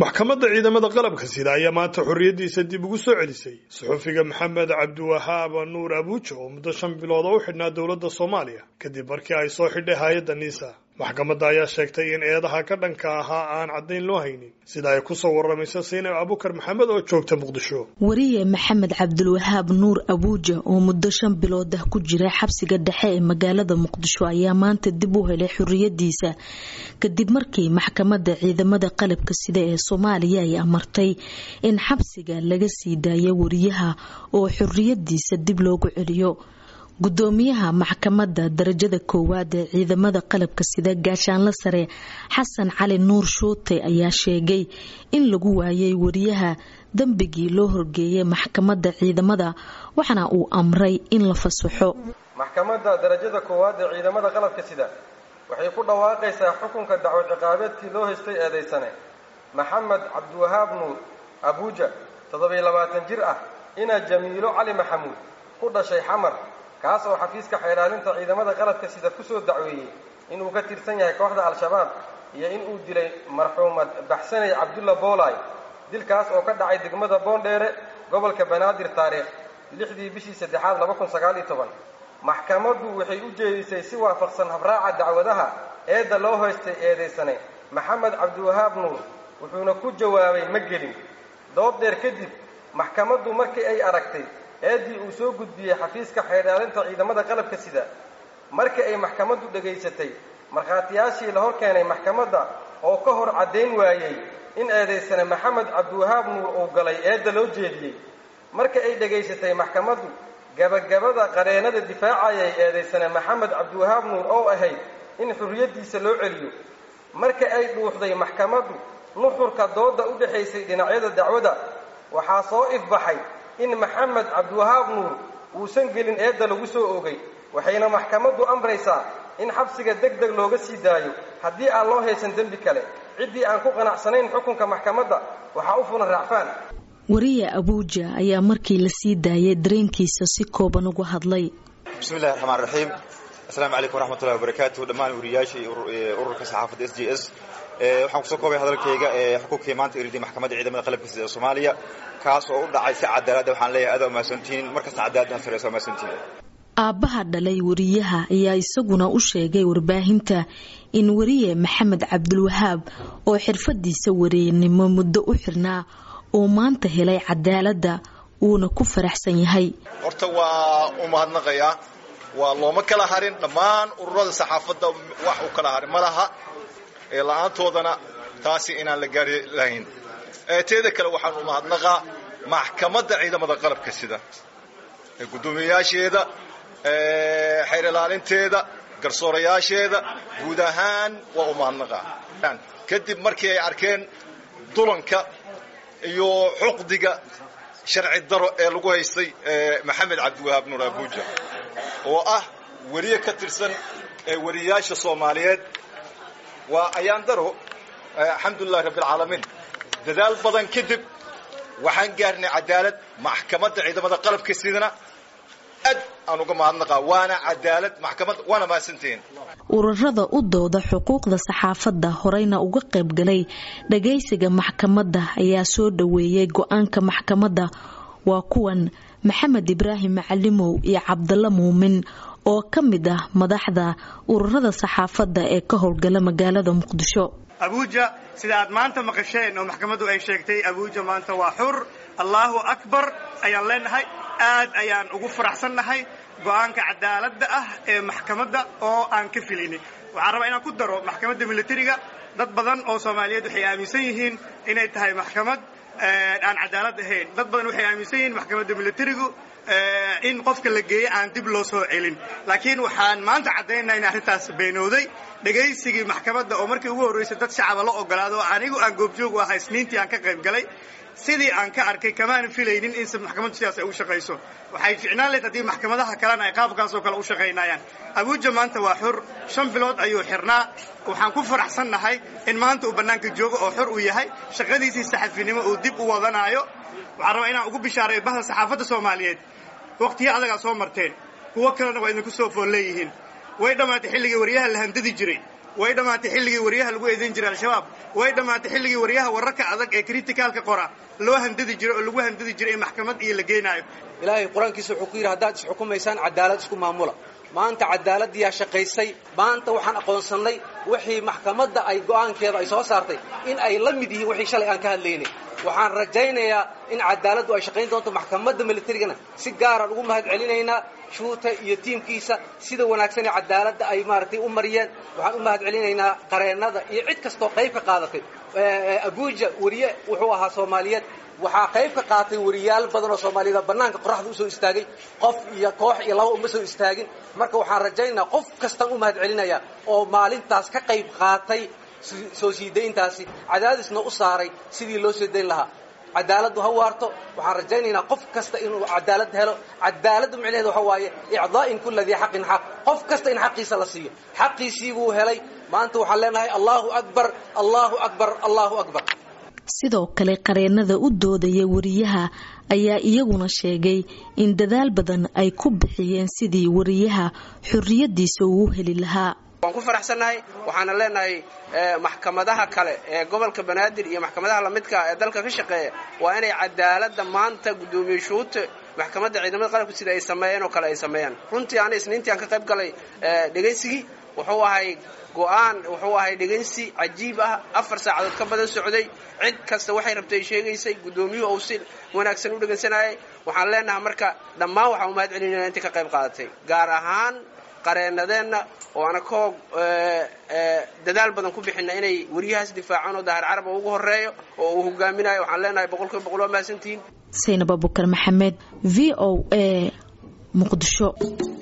maxkamadda ciidamada qalabka sida ayaa maanta xorriyaddiisa dib ugu soo celisay suxufiga maxamed cabdiwahaab nuur abuuja oo muddo shan bilood oo u xidhnaa dowladda soomaaliya kadib markii ay soo xidhay hay-adda niisa maxkamadda ayaa sheegtay in eedaha ka dhanka ahaa aan caddayn loo haynin sida ay kusoo waramayso saynab abukar maxamed oo joogta muqdisho wariye maxamed cabdilwahaab nuur abuuja oo muddo shan bilood ah ku jira xabsiga dhexe ee magaalada muqdisho ayaa maanta dib u helay xorriyadiisa kadib markii maxkamadda ciidamada qalabka sida ee soomaaliya ay amartay in xabsiga laga sii daayo wariyaha oo xorriyadiisa dib loogu celiyo gudoomiyaha maxkamadda darajada koowaad ee ciidamada qalabka sida gaashaanla sare xasan cali nuur shuute ayaa sheegay in lagu waayay wariyaha dembigii loo horgeeyay maxkamadda ciidamada waxaana uu amray in la fasaxo maxkamadda darajada koowaad ee ciidamada qalabka sida waxay ku dhawaaqaysaa xukunka dacwad ciqaabeedkii loo haystay eedaysane maxamed cabdiwahaab nuur abuuja toddobiyo labaatan jir ah inaa jamiilo cali maxamuud ku dhashay xamar kaas oo xafiiska xeydhaalinta ciidamada qaladka sida ku soo dacweeyey inuu ka tirsan yahay kooxda al-shabaab iyo in uu dilay marxuumad baxsanay cabdulla boolay dilkaas oo ka dhacay degmada boondheere gobolka banaadir taariikh lixdii bishii saddexaad laba kun sagaal iyo toban maxkamaddu waxay u jeedisay si waafaqsan habraaca dacwadaha eedda loo hoystay eedaysane maxamed cabdiwahaab nuur wuxuuna ku jawaabay ma gelin dood dheer kadib maxkamaddu markii ay aragtay eeddii uu soo gudbiyey xafiiska xeydhaalinta ciidamada qalabka sida markii ay maxkamaddu dhegaysatay markhaatiyaashii la hor keenay maxkamadda oo ka hor caddayn waayey in eedaysane maxamed cabdiwahaab nuur uu galay eedda loo jeediyey markii ay dhegaysatay maxkamaddu gabagabada qareennada difaacayay eedaysane maxamed cabdiwahaab nuur oo ahayd in xurriyaddiisa loo celiyo markii ay dhuuxday maxkamaddu nuxurka doodda u dhexaysay dhinacyada dacwada waxaa soo ifbaxay in maxamed cabdiwahaab nuur uusan gelin eedda lagu soo oogay waxayna maxkamaddu amraysaa in xabsiga deg deg looga sii daayo haddii aan loo haysan dembi kale ciddii aan ku qanacsanayn xukunka maxkamadda waxaa u fulan raacfaan wariye abuuja ayaa markii la sii daayay dareenkiisa si kooban uga hadlay bismillahi raxmaan raxiim asalaamu calaykum waraxmatullahi wabarakaatu dhammaan wariyaashii ururka saxaafadda s j s waxaan kusoo koobay hadalkayga ee xukunkii maanta iriday maxkamadda ciidamada qalabka sida ee soomaaliya kaas oo u dhacay si cadaalada waxaan leeyahay aad umahadsantihiin markasta cadaaladdan sareysa umahadsantihiin aabbaha dhalay wariyaha ayaa isaguna u sheegay warbaahinta in wariye maxamed cabdilwahaab oo xirfadiisa wareennimo muddo u xirnaa uu maanta helay cadaaladda uuna ku faraxsan yahay horta waa u mahadnaqayaa waa looma kala harin dhammaan ururada saxaafadda wax u kala harin ma laha ee la-aantoodana taasi inaan la gaari lahayn teeda kale waxaan u mahadnaqaa maxkamadda ciidamada qalabka sida guddoomiyayaasheeda xeer ilaalinteeda garsoorayaasheeda guud ahaan waa u mahadnaqaa kadib markii ay arkeen dulanka iyo xuqdiga sharci daro ee lagu haystay maxamed cabdiwahaab nuur abuuja oo ah weriye ka tirsan weriyayaasha soomaaliyeed waa ayaan daro alxamdulilahi rabbi alcaalamiin dadaal badan kadib waxaan gaarnay cadaalad maxkamadda ciidamada qalabka sidana aad aan uga mahadnaqaa waana cadaalad maxkamad waana mahadsantihiin ururada u dooda xuquuqda saxaafadda horeyna uga qayb galay dhagaysiga maxkamadda ayaa soo dhoweeyay go-aanka maxkamadda waa kuwan maxamed ibraahim macalimow iyo cabdalla muumin oo ka mid ah madaxda ururada saxaafadda ee ka howlgala magaalada muqdisho abuuja sida aad maanta maqasheen oo maxkamaddu ay sheegtay abuuja maanta waa xur allaahu akbar ayaan leenahay aad ayaan ugu faraxsannahay go'aanka cadaaladda ah ee maxkamadda oo aan ka filinay waxaan rabaa inaan ku daro maxkamadda militariga dad badan oo soomaaliyeed waxay aaminsan yihiin inay tahay maxkamad aan cadaalad ahayn dad badan waxay aaminsan yihiin maxkamadda militarigu in qofka la geeyo aan dib loo soo celin laakiin waxaan maanta caddaynaa in arrintaas beenowday dhegaysigii maxkamadda oo markii ugu horraysay dad shacaba la ogolaado oo anigu aan goobjoog u ahaa isniintii aan ka qayb galay sidii aan ka arkay kamaan filaynin in maxkamaddu sidaas ay u shaqayso waxay ficnaan leed haddii maxkamadaha kalena ay qaabkaasoo kale u shaqaynayaan abuuja maanta waa xur shan bilood ayuu xirnaa waxaan ku faraxsannahay in maanta uu bannaanka joogo oo xor uu yahay shaqadiisii saxafinimo uu dib u wadanaayo waxaan rabaa inaan ugu bishaaray bahda saxaafadda soomaaliyeed wakhtiyo adagaa soo marteen kuwo kalena waa idinku soo fool leeyihiin way dhammaatay xilligii waryaha la handadi jiray way dhammaatay xilligii wariyaha lagu eedayn jiray al-shabaab way dhammaatay xilligii wariyaha wararka adag ee kritikaalka qora loo handadi jiro oo lagu handadi jiray in maxkamad iyo la geenaayo ilaahay qur-aankiisa wuxuu ku yidhi haddaad isxukumaysaan cadaalad isku maamula maanta cadaaladdiyaa shaqaysay maanta waxaan aqoonsannay wixii maxkamadda ay go'aankeeda ay soo saartay in ay la mid yihiin wixii shalay aan ka hadlaynay waxaan rajaynayaa in cadaaladdu ay shaqayn doonto maxkamadda militarigana si gaaraan ugu mahad celinaynaa shuuta iyo tiimkiisa sida wanaagsan ee cadaaladda ay maaragtay u mariyeen waxaan u mahad celinaynaa qareennada iyo cid kastoo qayb ka qaadatay abuuja wariye wuxuu ahaa soomaaliyeed waxaa qayb ka qaatay wariyaal badan oo soomaaliyed bannaanka qoraxda usoo istaagay qof iyo koox iyo laba uma soo istaagin marka waxaan rajaynayaa qof kastaan u mahad celinayaa oo maalintaas ka qayb qaatay soo sii dayntaasi cadaadisna u saaray sidii loo soo dayn lahaa cadaaladdu ha waarto waxaan rajaynaynaa qof kasta inuu cadaalad helo cadaaladdu micnaheeda waxa waaye icdaa'in kulla dii xaqin xaq qof kasta in xaqiisa la siiyo xaqiisii buu helay maanta waxaan leenahay allahu akbar allahu akbar allahu akbar sidoo kale qareennada u doodaya wariyaha ayaa iyaguna sheegay in dadaal badan ay ku bixiyeen sidii wariyaha xorriyadiisa uu heli lahaa waan ku faraxsannahay waxaana leenahay maxkamadaha kale ee gobolka banaadir iyo maxkamadaha lamidka ee dalka ka shaqeeya waa inay cadaaladda maanta guddoomiye shuute maxkamadda ciidamada qalabka sida ay sameeyeen oo kale ay sameeyaan runtii ana isniintii aan ka qayb galay dhegaysigii wuxuu ahay go-aan wuxuu ahay dhegaysi cajiib ah afar saacadood ka badan socday cid kasta waxay rabtay ay sheegaysay guddoomiyuhu uu si wanaagsan u dhegaysanayay waxaan leenahay marka dhammaan waxaan u mahad celinayna intii ka qayb qaadatay gaar ahaan qareennadeenna oo ana koog dadaal badan ku bixina inay wariyahaas difaacaan oo dahar carab ugu horeeyo oo uu hogaaminayo waxaan leenahay boqolkiiba boqol waa mahadsantihiin saynab abukar maxamed v o a muqdisho